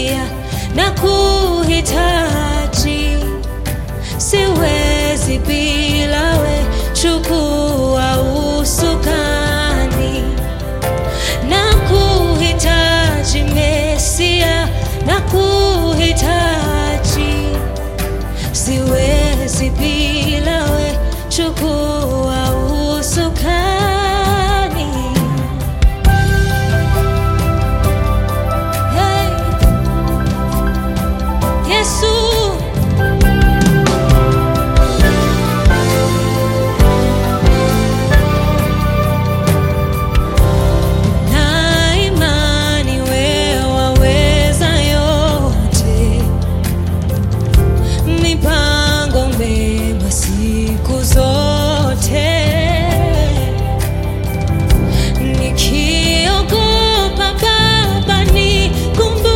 Mesia, na kuhitaji, siwezi bila we, chukua usukani na kuhitaji Mesia, na kuhitaji, siwezi bila we, chukua usukani. Hey, Yesu na imani wewe waweza yote, mipango mema siku zote. Nikiogopa Baba, nikumbushe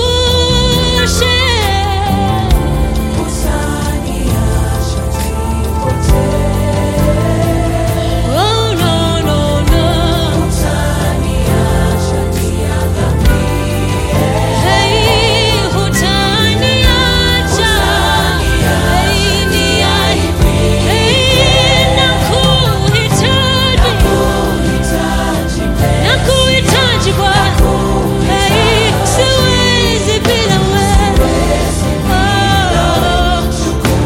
Oh, no, no, no. Hey, hutaniacha. Hey, ni Hey, nakuhitaji. Nakuhitaji Bwana. Hey, siwezi bila wewe. Oh.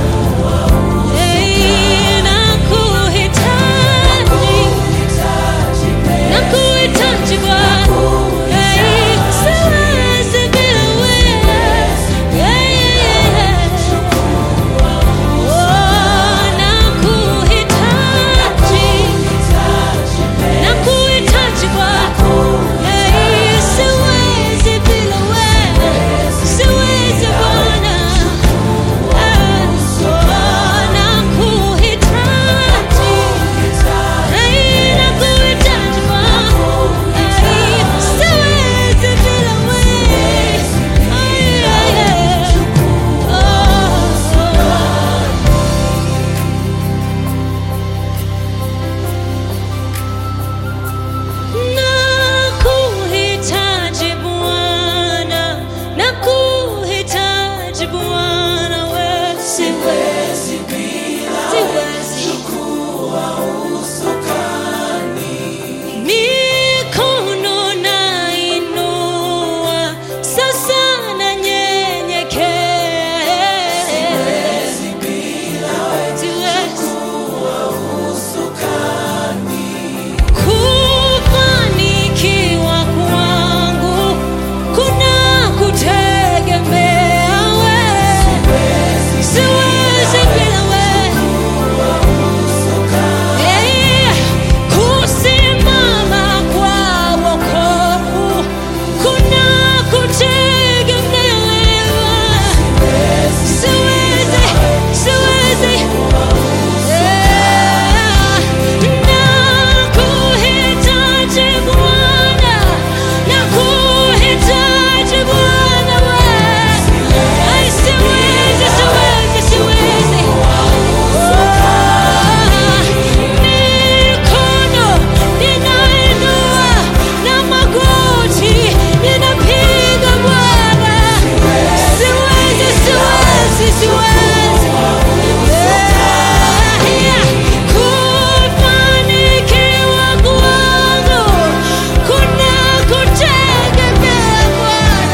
Hey, nakuhitaji. Nakuhitaji Bwana. Hey, siwezi bila wewe. Yeah, yeah, yeah. Oh, nakuhitaji. Nakuhitaji Bwana. Hey, siwezi bila wewe. Siwezi Bwana. Ah, oh, nakuhitaji. Hey, nakuhitaji Bwana. Hey, siwezi bila wewe. Ay, ay, ay. Oh, oh. Nakuhitaji Bwana, nakuhitaji Bwana, wewe siwezi bila siwezi mikono nainua, sasa nanyenyekea. Siwezi Kufanikiwa kwangu kuna kutegemea wewe. Siwezi bila wewe. Eh, kusimama kwa wokovu kuna kutegemea wewe. Siwezi, siwezi. Nakuhitaji Bwana, nakuhitaji Bwana wewe. Ai, siwezi, siwezi, siwezi. Mikono ninainua na magoti ninapiga Bwana. Siwezi, siwezi, siwezi. Kufanikiwa kwangu kuna kutegemea Bwana.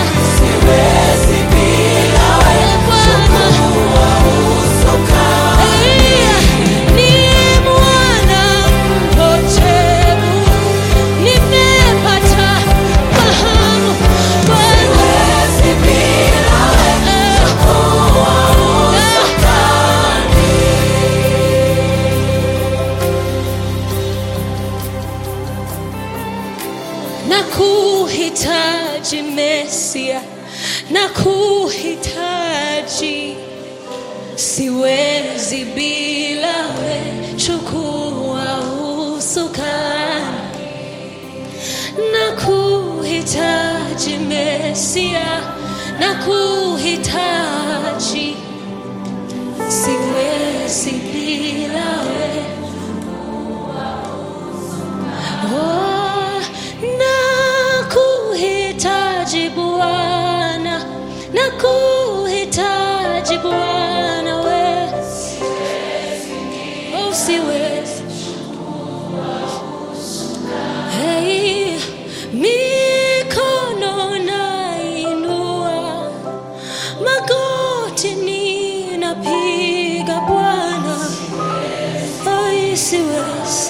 Ni mwana mpotevu, nimepata fahamu Nakuhitaji Mesia, nakuhitaji, siwezi bila we, chukua usukani. Nakuhitaji Mesia, nakuhitaji, siwezi bila we. Oh, nakuhitaji Bwana, nakuhitaji Bwana we, oh, siwezi Hey, mikono nainua, magoti ninapiga Bwana, ai siwezi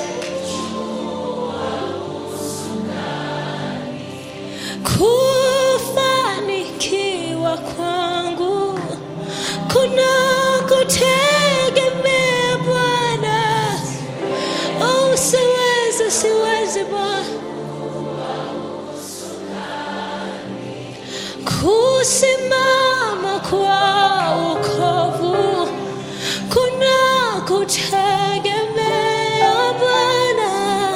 kufanikiwa kwangu kuna kutegemea Bwana. Oh, siwezi, siwezi Bwana kusimama kwa ukovu kuna kutegemea Bwana.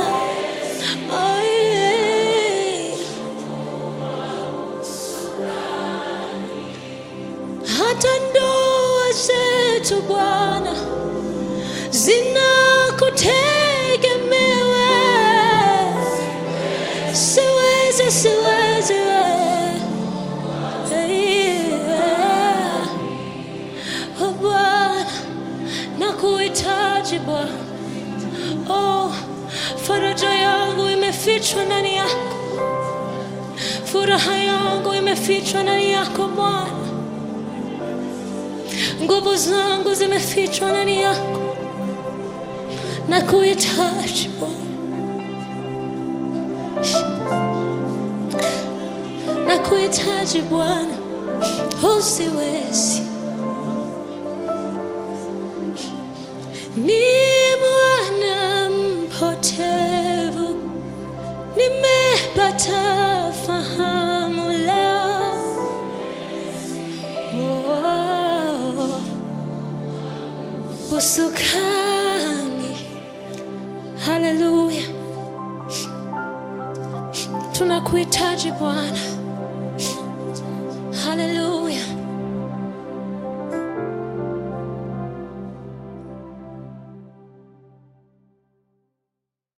Ai. Hata ndoa zetu Bwana zinakutegemea wewe. Siwezi, siwezi wewe. Yeah. Oh, Bwana, nakuhitaji Bwana. Oh, faraja yangu imefichwa ndani yako, furaha yangu imefichwa ndani yako Bwana, nguvu zangu zimefichwa ndani yako, nakuhitaji Bwana, nakuhitaji Bwana, usiwezi ni mwana mpotevu, nimepata fahamu leo. Oh, usukani, haleluya, tunakuhitaji Bwana.